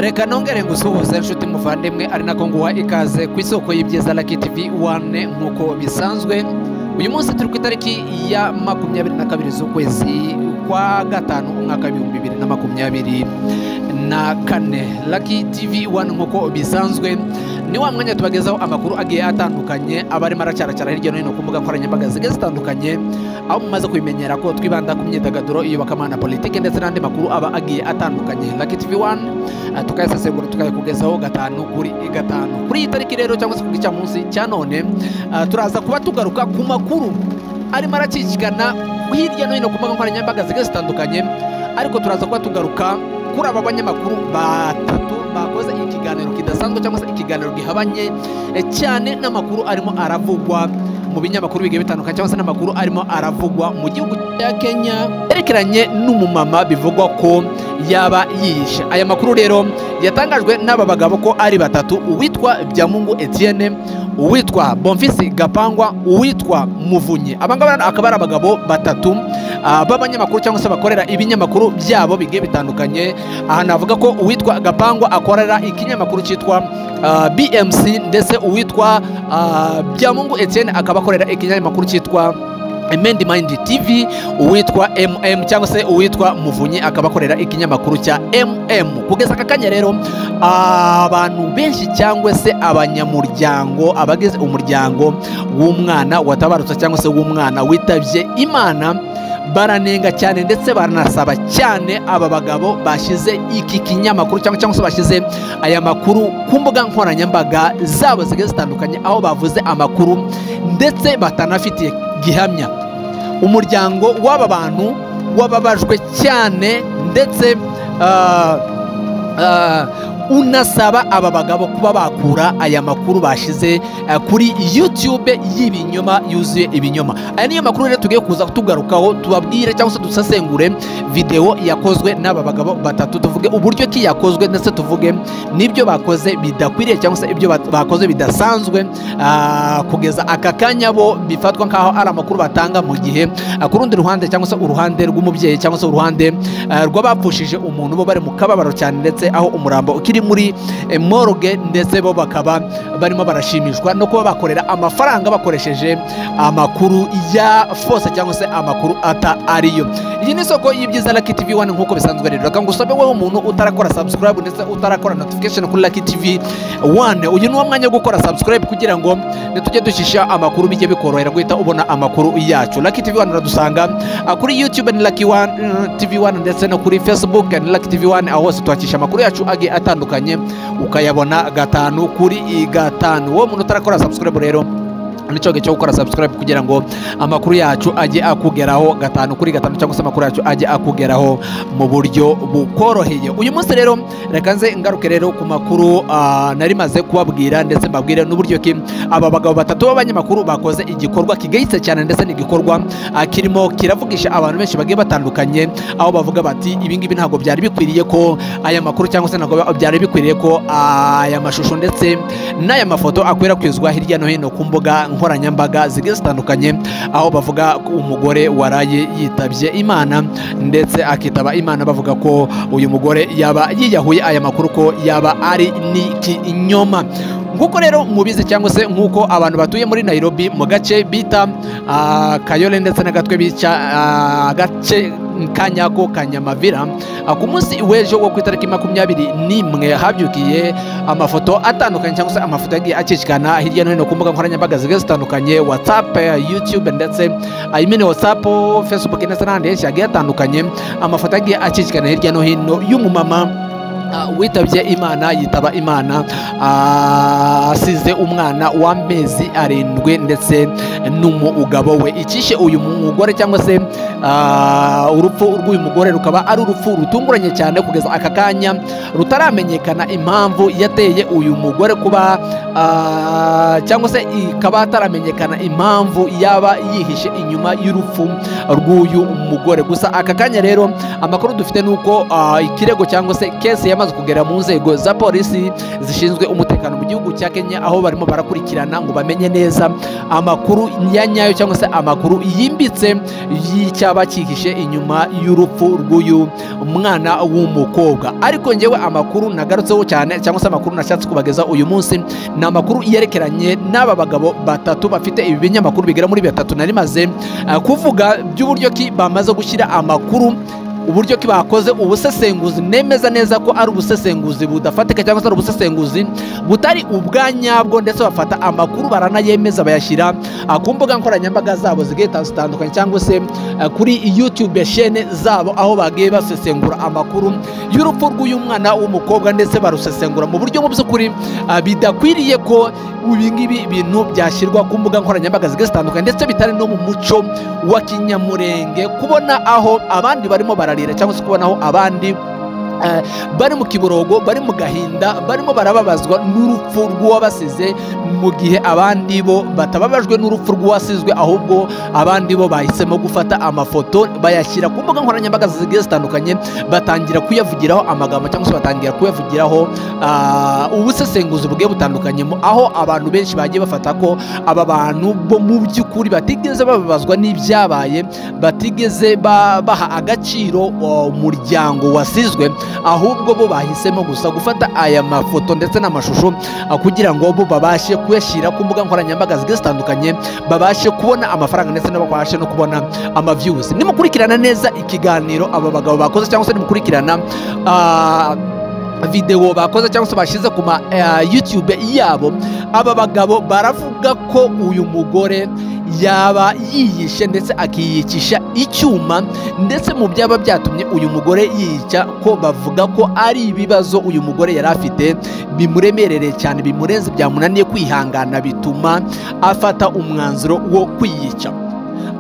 reka nongere ngusuhuze inshuti muvandimwe ari nako nguha ikaze ku isoko y'ibyiza raki tivi wane nk'uko bisanzwe uyu munsi turi ku itariki ya makumyabiri na kabiri z'ukwezi kwa gatanu umwaka w'ibihumbi bibiri na makumyabiri na kane raki tivi wane nk'uko bisanzwe ni wa mwanya tubagezaho amakuru agiye atandukanye aba arimo aracyaracyara hirya no hino ku mbuga nkoranyambaga zigiye zitandukanye aho mumaze kubimenyera ko twibanda ku myidagaduro iyobokamana politiki ndetse n'andi makuru aba agiye atandukanye raki tivi wane Ah, tukayasesengura tukayakugezaho gatanu kuri gatanu kuri iyi tariki rero cyangwa se kuri cya munsi cya none ah, turaza kuba tugaruka ku makuru arimo arakikigana hirya no hino ku mbuga nkoranyambaga zigiye zitandukanye ariko turaza kuba tugaruka kuri aba banyamakuru batatu bakoze ikiganiro kidasanzwe cyangwa se ikiganiro gihabanye eh, cyane n'amakuru arimo aravugwa mu binyamakuru bigiye bitandukanye cyangwa se n'amakuru arimo aravugwa mu gihugu cya kenya yerekeranye n'umumama bivugwa ko yaba yiyishe aya makuru rero yatangajwe n'aba bagabo ko ari batatu uwitwa byamungu etienne uwitwa bonfisi gapangwa uwitwa muvunyi aba ngaba akaba ari abagabo batatu ah, b'abanyamakuru cyangwa se bakorera ibinyamakuru byabo bigiye bitandukanye aha navuga ko uwitwa gapangwa akorera ikinyamakuru cyitwa ah, bmc ndetse uwitwa ah, byamungu etienne akaba akorera ikinyamakuru cyitwa Mendi Mind TV uwitwa MM cyangwa se uwitwa Muvunyi akaba akorera ikinyamakuru cya MM kugeza aka kanya rero abantu benshi cyangwa se abanyamuryango abagize umuryango w'umwana watabarutse cyangwa se w'umwana witabye Imana baranenga cyane ndetse baranasaba cyane aba bagabo bashyize iki kinyamakuru cyangwa cyangwa se bashyize aya makuru ku mbuga nkoranyambaga zabo zigiye zitandukanye aho bavuze amakuru ndetse batanafitiye gihamya umuryango w'aba bantu wababajwe cyane ndetse ah, ah, unasaba aba bagabo kuba bakura aya makuru bashize eh, kuri youtube y'ibinyoma yuzuye ibinyoma aya niyo makuru rero tugiye kuza tugarukaho tubabwire cyangwa se dusesengure videwo yakozwe n'aba bagabo batatu tuvuge uburyo ki yakozwe ndetse tuvuge n'ibyo bakoze bidakwiriye cyangwa se ibyo bat- bakoze bidasanzwe ah, kugeza aka kanya bo bifatwa nk'aho ari amakuru batanga mu gihe ah, ku rundi ruhande cyangwa se uruhande rw'umubyeyi cyangwa se uruhande ah, rw'abapfushije umuntu bo bari mu kababaro cyane ndetse aho umurambo ukiri muri eh, morgue ndetse bo bakaba barimo barashimishwa no kuba bakorera amafaranga bakoresheje amakuru ya fose cyangwa se amakuru ata ariyo iyi ni isoko y'ibyiza Lucky TV One nk'uko bisanzwe rero reka ngusabe wowe umuntu utarakora subscribe ndetse utarakora notification kuri Lucky TV One uyu ni wo mwanya wo gukora subscribe kugira ngo ntitujye dushyishya amakuru bijye bikorohera guhita ubona amakuru yacu Lucky TV One uradusanga ah, kuri YouTube ni Lucky One mm, TV One ndetse no kuri Facebook ni Lucky TV One aho hose tuhakisha amakuru yacu agiye atandukanye ukayabona gatanu kuri i gatanu wowe muntu utarakora subscribe rero nicyo gihe cyo gukora subscribe kugira ngo amakuru yacu ajye akugeraho gatanu kuri gatanu cyangwa se amakuru yacu ajye akugeraho mu buryo bukoroheye uyu munsi rero reka nze ngaruke rero ku makuru ah, nari maze kubabwira ndetse mbabwire n'uburyo ki aba bagabo batatu b'abanyamakuru bakoze igikorwa kigayitse cyane ndetse n'igikorwa ah, kirimo kiravugisha abantu benshi bagiye batandukanye aho bavuga bati ibingibi ntabwo byari bikwiriye ko aya makuru cyangwa se ntabwo byari bikwiriye ko aya mashusho ndetse n'aya mafoto akwirakwizwa hirya no hino ku mbuga nkoranyambaga zigiye zitandukanye aho bavuga ko umugore waraye yitabye imana ndetse akitaba imana bavuga ko uyu mugore yaba yiyahuye aya makuru ko yaba ari n'ikinyoma nguko rero mubizi cyangwa se nk'uko abantu batuye muri nairobi mu gace bita ah, kayole ndetse n'agatwe bica ah, agace kanyako kanyamavira Ah, ku munsi w'ejo wo ku itariki makumyabiri n'imwe habyukiye amafoto atandukanye cyangwa se amafoto yagiye akikikana hirya no hino ku mbuga nkoranyambaga zigiye zitandukanye whatsapp eh, youtube ndetse ah, I mean whatsapp facebook ndetse n'ahandi henshi hagiye hatandukanye amafoto yagiye akikikana hirya no hino y'umumama Ah, witabye imana yitaba imana ah, asize umwana w'amezi arindwi ndetse n'umugabo we icyishe uyu mugore cyangwa se ah, urupfu rw'uyu mugore rukaba ari urupfu rutunguranye cyane kugeza aka kanya rutaramenyekana impamvu yateye uyu mugore kuba ah, cyangwa se ikaba hataramenyekana impamvu yaba yihishe inyuma y'urupfu rw'uyu mugore gusa aka kanya rero amakuru dufite ni uko ah, ikirego cyangwa se kesi yaba yamaze kugera mu nzego za polisi zishinzwe umutekano mu gihugu cya kenya aho barimo barakurikirana ngo bamenye neza amakuru ya nyayo cyangwa se amakuru yimbitse y'icyaba cyihishe inyuma y'urupfu rw'uyu mwana w'umukobwa ariko ngewe amakuru nagarutseho cyane cyangwa se amakuru nashatse kubageza uyu munsi ni amakuru yerekeranye n'aba bagabo batatu bafite ibi binyamakuru bigera muri bitatu nari maze eh, kuvuga by'uburyo ki bamaze gushyira amakuru uburyo ki bakoze ubusesenguzi nemeza neza ko ari ubusesenguzi budafatika cyangwa se ari ubusesenguzi butari ubwa nyabwo ndetse bafata amakuru baranayemeza bayashyira ah, ku mbuga nkoranyambaga zabo zigiye zitandukanye cyangwa se ah, kuri youtube shene zabo aho bagiye basesengura amakuru y'urupfu rw'uyu mwana w'umukobwa ndetse barusesengura mu buryo mu by'ukuri ah, bidakwiriye ko ibi ngibi bintu byashyirwa ku mbuga nkoranyambaga zigiye zitandukanye ndetse bitari no mu muco wa kinyamurenge kubona aho abandi barimo bararira cyangwa se kubona aho abandi eh, bari mu kiborogo bari mu gahinda barimo barababazwa n'urupfu rw'uwabasize mu gihe abandi bo batababajwe n'urupfu rw'uwasizwe ahubwo abandi bo bahisemo gufata amafoto bayashyira ku mbuga nkoranyambaga zigiye zitandukanye batangira kuyavugiraho amagambo cyangwa se batangira kuyavugiraho ah, ubusesenguzi bugiye butandukanye mu- aho abantu benshi bagiye bafata ko aba bantu bo mu by'ukuri batigeze bababazwa n'ibyabaye batigeze ba- baha agaciro uh, umuryango wasizwe ahubwo bo bahisemo gusa gufata aya mafoto ndetse n'amashusho ah, kugira ngo bo babashe kuyashyira ku mbuga nkoranyambaga zigiye zitandukanye babashe kubona amafaranga ndetse n'ababashe no kubona amavyuzi nimukurikirana neza ikiganiro aba bagabo bakoze cyangwa se nimukurikirana ah, videwo bakoze cyangwa se bashyize ku ma eh, youtube yabo aba bagabo baravuga ko uyu mugore yaba yiyishe ndetse akiyikisha icyuma ndetse mu byaba byatumye uyu mugore yica ko bavuga ko ari ibibazo uyu mugore yari afite bimuremerereye cyane bimurenze byamunaniye kwihangana bituma afata umwanzuro wo kwiyica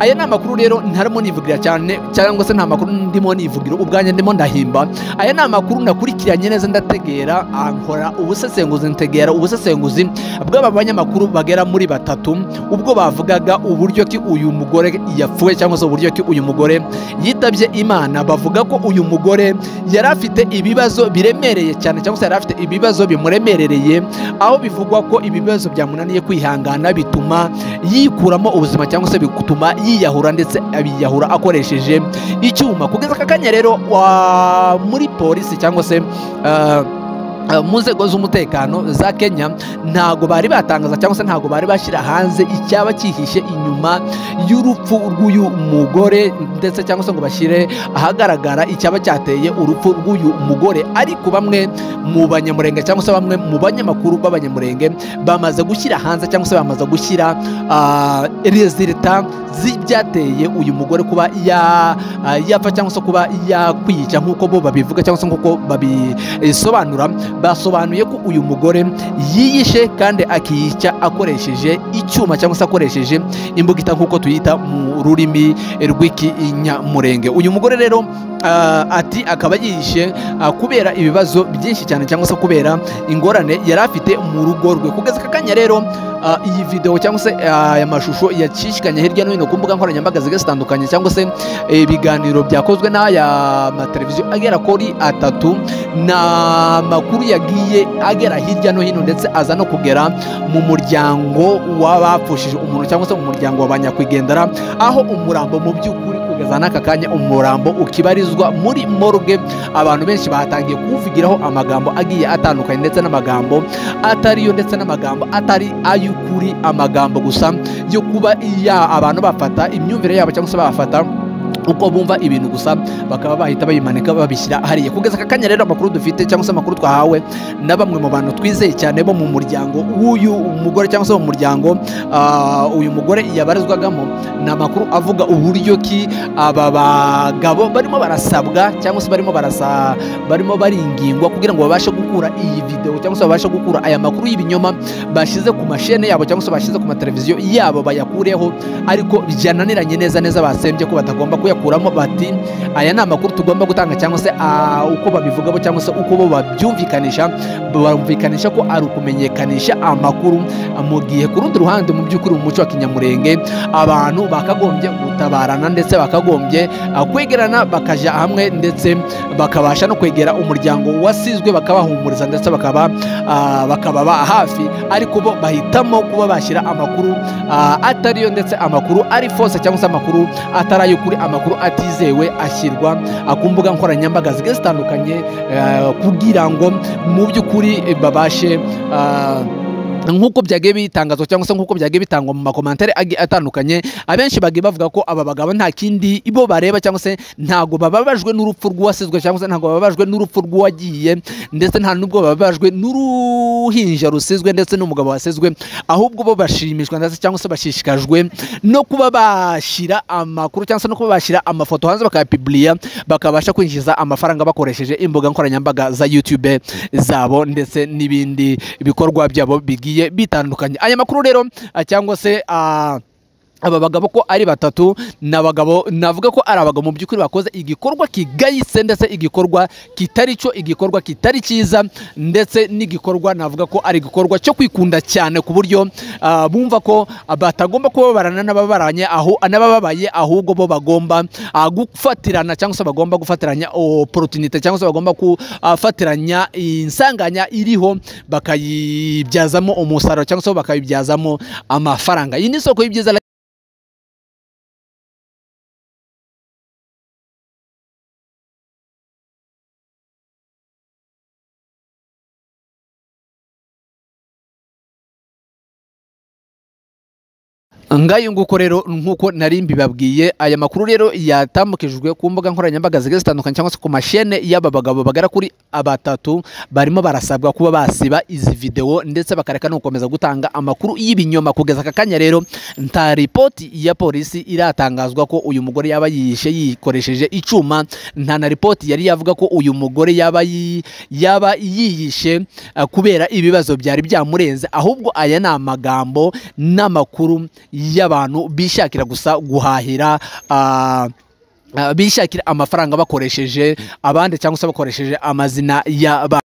aya ni amakuru rero ntarimo nivugira cyane cyangwa se nta makuru ndimo nivugira ubwanjye ndimo ndahimba aya ni amakuru nakurikiranye neza ndategera ah, nkora ubusesenguzi ntegera ubusesenguzi bw'aba banyamakuru bagera muri batatu ubwo bavugaga uburyo ki uyu mugore yapfuye cyangwa se uburyo ki uyu mugore yitabye imana bavuga ko uyu mugore yari afite ibibazo biremereye cyane cyangwa se yari afite ibibazo bimuremerereye aho bivugwa ko ibibazo byamunaniye kwihangana bituma yikuramo ubuzima cyangwa se bituma yiyahura ndetse abiyahura akoresheje icyuma kugeza aka kanya rero wa- muri polisi cyangwa se ah, ah, mu nzego z'umutekano za kenya ntago bari batangaza cyangwa se ntago bari bashyira hanze icyaba cyihishe inyuma y'urupfu rw'uyu mugore ndetse cyangwa se ngo bashyire ahagaragara icyaba cyateye urupfu rw'uyu mugore ariko bamwe mu banyamurenge cyangwa se bamwe mu banyamakuru b'abanyamurenge bamaze gushyira hanze cyangwa se bamaze gushyira ah, resulta z'ibyateye uyu mugore kuba ya- ah, yapfa cyangwa se kuba yakwica nk'uko bo babivuga cyangwa se nk'uko babisobanura basobanuye ko uyu mugore yiyishe kandi akiyica akoresheje icyuma cyangwa se akoresheje imbugita nk'uko tuyita mu rurimi rw'ikinyamurenge uyu mugore rero ah, ati akaba yiyishe ah, kubera ibibazo byinshi cyane cyangwa se kubera ingorane yari afite mu rugo rwe kugeza aka kanya rero ah, iyi videwo cyangwa se ah, aya mashusho yacishikanye hirya no hino ku mbuga nkoranyambaga zigiye zitandukanye cyangwa se eh, ibiganiro byakozwe n'aya mateleviziyo agera kuri atatu ni amakuru yagiye agera hirya no hino ndetse aza no kugera mu muryango w'abapfushije umuntu cyangwa se mu muryango wa ba nyakwigendera aho umurambo mu by'ukuri kugeza n'aka kanya umurambo ukibarizwa muri morgue abantu benshi batangiye kuwuvugiraho amagambo agiye atandukanye ndetse n'amagambo atari yo ndetse n'amagambo atari ay'ukuri amagambo gusa yo kuba ya abantu bafata imyumvire yabo cyangwa se bafata uko bumva ibintu gusa bakaba bahita bayimanika babishyira hariya kugeza aka kanya rero amakuru dufite cyangwa se amakuru twahawe na bamwe mu bantu twizeye cyane bo mu muryango w'uyu mugore cyangwa se mu muryango ah, uyu mugore yabarizwagamo ni amakuru avuga uburyo ki aba bagabo barimo barasabwa cyangwa se barimo barasa barimo baringingwa kugira ngo babashe gukura iyi videwo cyangwa se babashe gukura aya makuru y'ibinyoma bashyize ku mashene yabo cyangwa se bashyize ku mateleviziyo yabo bayakureho ariko byananiranye neza neza basembye ko batagomba kuya bayakuramo bati aya ni amakuru tugomba gutanga cyangwa se ah, uko babivuga bo cyangwa se uko bo babyumvikanisha barumvikanisha ko ari ukumenyekanisha amakuru mu gihe ku rundi ruhande mu by'ukuri mu muco wa kinyamurenge abantu bakagombye gutabarana ndetse bakagombye ah, kwegerana bakajya hamwe ndetse bakabasha no kwegera umuryango wasizwe bakabahumuriza ndetse bakaba ah, bakaba ba hafi ariko bo bahitamo kuba bashyira amakuru ah, atariyo ndetse amakuru ari fose cyangwa se amakuru atari ay'ukuri amakuru atizewe ashyirwa ah, ku mbuga nkoranyambaga zigiye zitandukanye eh, kugira ngo mu by'ukuri eh, babashe ah, nk'uko byagiye bitangazwa cyangwa se nk'uko byagiye bitangwa mu makomantere agiye atandukanye abenshi bagiye bavuga ko aba bagabo nta kindi bo bareba cyangwa se ntago bababajwe n'urupfu rw'uwasizwe cyangwa se ntago bababajwe n'urupfu rw'uwagiye ndetse nta n'ubwo bababajwe n'uruhinja rusizwe ndetse n'umugabo wasizwe ahubwo bo bashimishwa ndetse cyangwa se bashishikajwe no kuba bashyira amakuru cyangwa se no kuba bashyira amafoto hanze bakayapiburiya bakabasha kwinjiza amafaranga bakoresheje imbuga nkoranyambaga za youtube zabo ndetse n'ibindi bikorwa byabo bigiye bitandukanye aya makuru rero ah, cyangwa se ah, aba bagabo ko ari batatu ni abagabo navuga ko ari abagabo mu by'ukuri bakoze igikorwa kigayitse ndetse igikorwa kitari cyo igikorwa kitari cyiza ndetse n'igikorwa navuga ko ari igikorwa cyo kwikunda cyane ku buryo ah, bumva ko batagomba kubabarana n'ababaranye aho n'abababaye ahubwo bo bagomba ah, gufatirana cyangwa se bagomba gufatiranya opportunity cyangwa se bagomba gufatiranya insanganya iriho bakayibyazamo umusaruro cyangwa se bakayibyazamo amafaranga iyi ni isoko y'ibyiza ngayo nguko rero nk'uko nari mbibabwiye aya makuru rero yatambukijwe ku mbuga nkoranyambaga zigiye zitandukanye cyangwa se ku mashene y'aba bagabo bagera kuri abatatu barimo barasabwa kuba basiba izi videwo ndetse bakareka no gukomeza gutanga amakuru y'ibinyoma kugeza aka kanya rero nta ripoti ya polisi iratangazwa ko uyu mugore yaba yiyishe yikoresheje icyuma nta na ripoti yari yavuga ko uyu mugore yaba yi- yaba yiyishe eh, kubera ibibazo byari byamurenze ahubwo aya ni amagambo n'amakuru y'abantu bishakira gusa guhahira ah, ah, bishakira amafaranga bakoresheje abandi cyangwa se bakoresheje amazina y'abandi